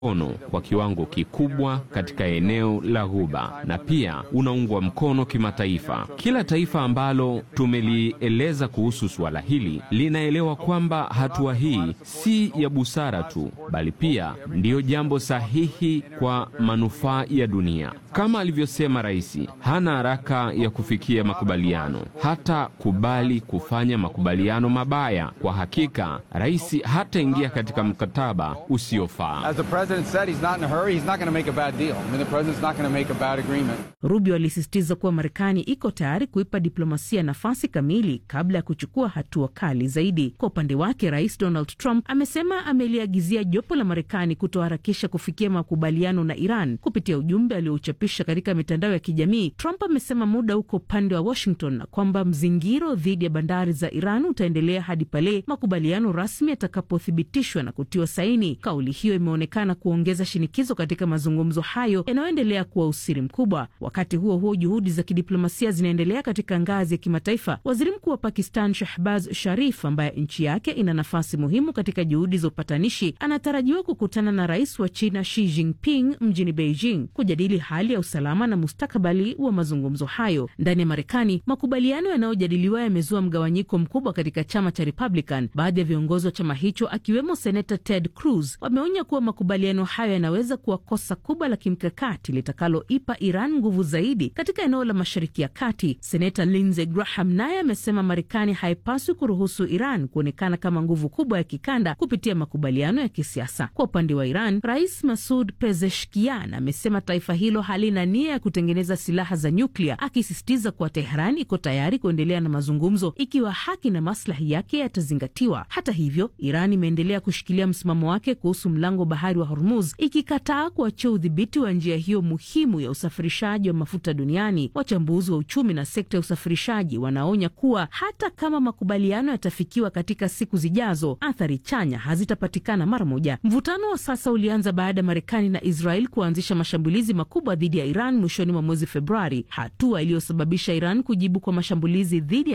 mkono kwa kiwango kikubwa katika eneo la Ghuba na pia unaungwa mkono kimataifa. Kila taifa ambalo tumelieleza kuhusu suala hili linaelewa kwamba hatua hii si ya busara tu, bali pia ndiyo jambo sahihi kwa manufaa ya dunia. Kama alivyosema rais, hana haraka ya kufikia makubaliano, hata kubali kufanya makubaliano mabaya. Kwa hakika, rais hataingia katika mkataba usiofaa. As the president said, he's not in a hurry. He's not going to make a bad deal. I mean, the president's not going to make a bad agreement. Rubio alisisitiza kuwa Marekani iko tayari kuipa diplomasia nafasi kamili kabla ya kuchukua hatua kali zaidi. Kwa upande wake, rais Donald Trump amesema ameliagizia jopo la Marekani kutoharakisha kufikia makubaliano na Iran. Kupitia ujumbe aliouchapisha katika mitandao ya kijamii, Trump amesema muda uko upande wa Washington na kwamba mzingiro dhidi ya bandari za Iran utaendelea hadi pale makubaliano rasmi yatakapothibitishwa na kutiwa saini. Kauli hiyo imeonekana kuongeza shinikizo katika mazungumzo hayo yanayoendelea kuwa usiri mkubwa. Wakati huo huo, juhudi za kidiplomasia zinaendelea katika ngazi ya kimataifa. Waziri mkuu wa Pakistan Shahbaz Sharif, ambaye nchi yake ina nafasi muhimu katika juhudi za upatanishi, anatarajiwa kukutana na rais wa China Xi Jinping mjini Beijing kujadili hali ya usalama na mustakabali wa mazungumzo hayo. Ndani ya Marekani, makubaliano yanayojadiliwa yamezua mgawanyiko mkubwa katika chama cha Republican. Baadhi ya viongozi wa chama hicho akiwemo senata Ted Cruz wameonya kuwa makubaliano hayo yanaweza kuwa kosa kubwa la kimkakati litakaloipa Iran nguvu zaidi katika eneo la Mashariki ya Kati. Senata Lindsey Graham naye amesema Marekani haipaswi kuruhusu Iran kuonekana kama nguvu kubwa ya kikanda kupitia makubaliano ya kisiasa. Kwa upande wa Iran, Rais Masud Pezeshkian amesema taifa hilo halina nia ya kutengeneza silaha za nyuklia, akisisitiza kuwa Teheran iko tayari kuendelea na mazungumzo ikiwa haki na maslahi yake yatazingatiwa. Hata hivyo, Iran imeendelea kushikilia msimamo wake kuhusu mlango bahari wa Hormuz, ikikataa kuachia udhibiti wa njia hiyo muhimu ya usafirishaji wa mafuta duniani. Wachambuzi wa uchumi na sekta ya usafirishaji wanaonya kuwa hata kama makubaliano yatafikiwa katika siku zijazo, athari chanya hazitapatikana mara moja. Mvutano wa sasa ulianza baada ya Marekani na Israel kuanzisha mashambulizi makubwa dhidi ya Iran mwishoni mwa mwezi Februari, hatua iliyosababisha Iran kujibu kwa mashambulizi dhidi